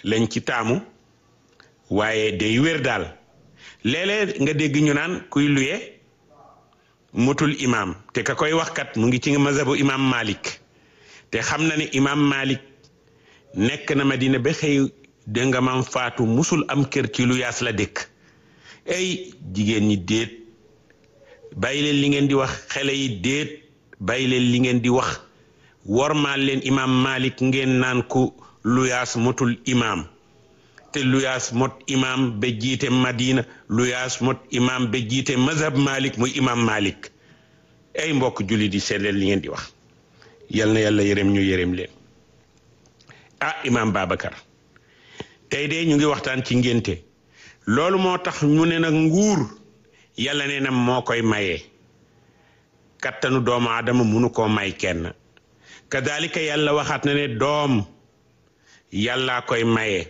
lañ ci taamu waaye day wér daal léeg-léeg nga dégg ñu naan kuy luye mutul imaam te ka koy wax kat mu ngi ci mazhabu imaam Malik te xam na ne imaam Malik nekk na Madina ba xëy dégg nga maam faatu musul am kër ci lu yaas la dëkk ay jigéen ñi déet bàyyi leen li ngeen di wax xale yi déet bàyyi leen li ngeen di wax wormaal leen imaam Malik ngeen naan ku luyaas motul imaam te luyaas mot imaam ba jiite Madina luyaas mot imaam ba jiite mazhab Malik muy imaam Malik ay mbokk jullit yi seet leen li ngeen di wax yal na yàlla yërëm ñu yërëm leen ah imaam Babacar tey de ñu ngi waxtaan ci ngénte loolu moo tax ñu ne nag nguur yàlla nee na moo koy maye kattanu doomu aadama munu koo may kenn kadalika yàlla waxaat na ne doom yàllaa koy maye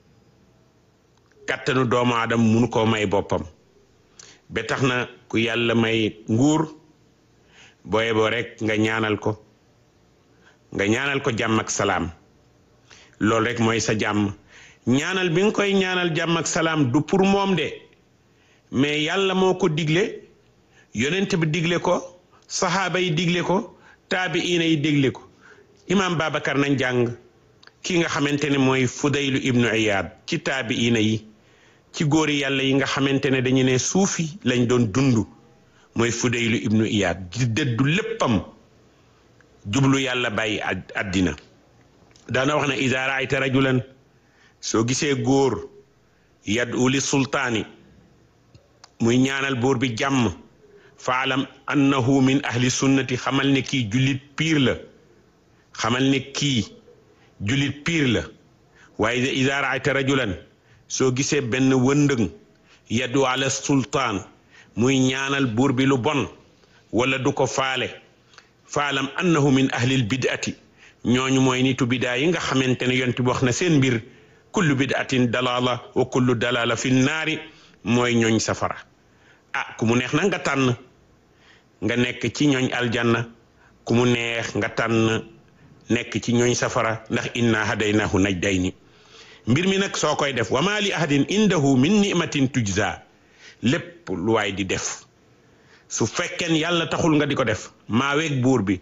kattanu doomu aadama munu koo may boppam ba tax na ku yàlla may nguur booye boo rek nga ñaanal ko nga ñaanal ko jàmm ak salaam loolu rek mooy sa jàmm ñaanal bi nga koy ñaanal jàmm ak salaam du pour moom de mais yàlla moo ko digle yonent bi digle ko saxaaba yi digle ko taabiina yi digle ko imaam Babacar nañ jàng ki nga xamante ne mooy Fudaylu ibnu Iyaad ci taabiina yi ci góori yàlla yi nga xamante ne dañu ne suufi lañ doon dund mooy Fudaylu ibnu Iyaad di dëddu léppam jublu yàlla bàyyi àddina daana wax ne idaa raayta rajulan soo gisee góor yad'u li sultaani muy ñaanal buur bi jàmm faalam annahu min ahli sunnati xamal ne kii jullit piir la xamal ne kii jullit piir la waaye idaa raayta rajulan soo gisee benn wëndëng yad'u ala sultaan muy ñaanal buur bi lu bon wala du ko faale faalam annahu min ahlil bid'ati ñooñu mooy nitu bidaa yi nga xamante ne yonent bi wax na seen mbir kullu bid'atin dalala wa kullu dalala fi naari mooy ñooñ safara ah ku mu neex na nga tànn nga nekk ci ñooñ aljanna ku mu neex nga tànn nekk ci ñooñ safara ndax inna hadaynahu najdayni mbir mi nag soo koy def wa ma li ahadin indahu min ni'matin tujza lépp lu waay di def su fekkeen yàlla taxul nga di ko def maa weeg buur bi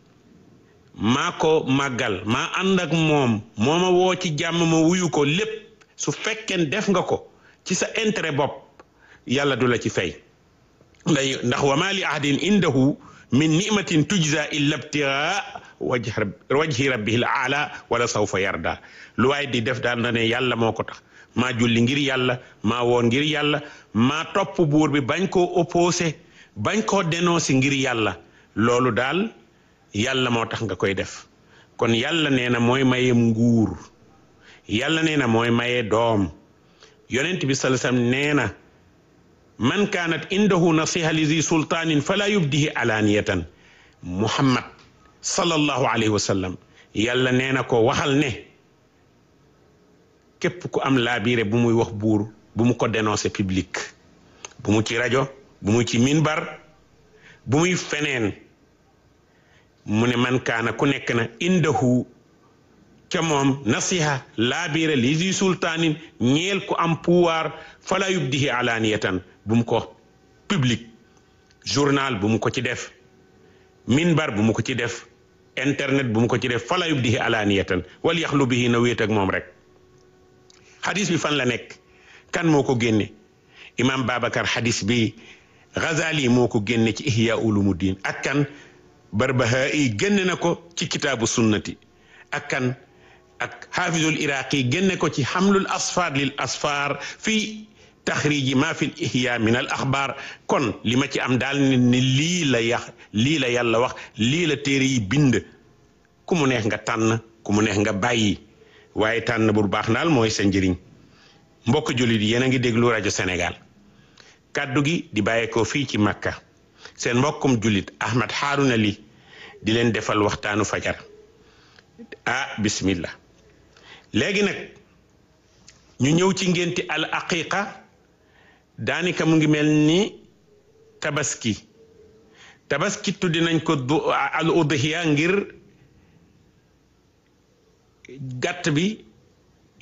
maa ko màggal maa ànd ak moom moo ma woo ci jàmm ma wuyu ko lépp su fekkeen def nga ko ci sa intérêt bopp yàlla du la ci fay nday ndax wa ma li ahadin indahu min ni'matin tujza illa ibtigaa wajhi rabbihil aala wala sawfa yarda lu waay di def daal na ne yàlla moo ko tax maa julli ngir yàlla maa woon ngir yàlla maa topp buur bi bañ koo opposé bañ koo dénoncé ngir yàlla loolu daal yàlla moo tax nga koy def kon yàlla nee na mooy maye nguur yàlla nee na mooy maye doom yonent bi sallallahu alayhi wasallam nee na man kaanat indahu nasiha li zi sultaanin fala yubdihi alaaniyatan muhammad sallallahu alayhi wa sallam yàlla nee na ko waxal ne képp ku am laabiire bu muy wax buur bu mu ko dénoncer public bu mu ci rajo bu mu ci minbar bu muy feneen mu ne man kaana ku nekk na indahu ca moom nasiha laabiire li zi sultaanin ñeel ku am pouvoir fala yubdihi alaaniyatan bu mu ko public journal bu mu ko ci def minbar bu mu ko ci def internet bu mu ko ci def fala yubdihi alaaniyatan wal yaxlu bihi na wéet ak moom rek xadis bi fan la nekk kan moo ko génne imam Babacar xadis bi Ghazali moo ko génne ci ihya ulumuddin ak kan Barbahai génne na ko ci kitaabu sunnati ak kan ak xaafizul iraqi génne ko ci xamlul asfar lil asfar fii taxriji ma fi ihya min al axbaar kon li ma ci am daal ni lii la yax lii la yàlla wax lii la téere yi bind ku mu neex nga tànn ku mu neex nga bàyyi waaye tànn bu baax daal mooy sa njëriñ mbokk jullit yéen a ngi déglu rajo Sénégal kàddu gi di bàyyeekoo fii ci Makka seen mbokkum jullit Ahmad Harouna Ly di leen defal waxtaanu fajar ah bismillah léegi nag ñu ñëw ci ngénti al aqiqa daanaka mu ngi mel ni tabaski tabaski tuddi nañ ko al udhiya ngir gàtt bi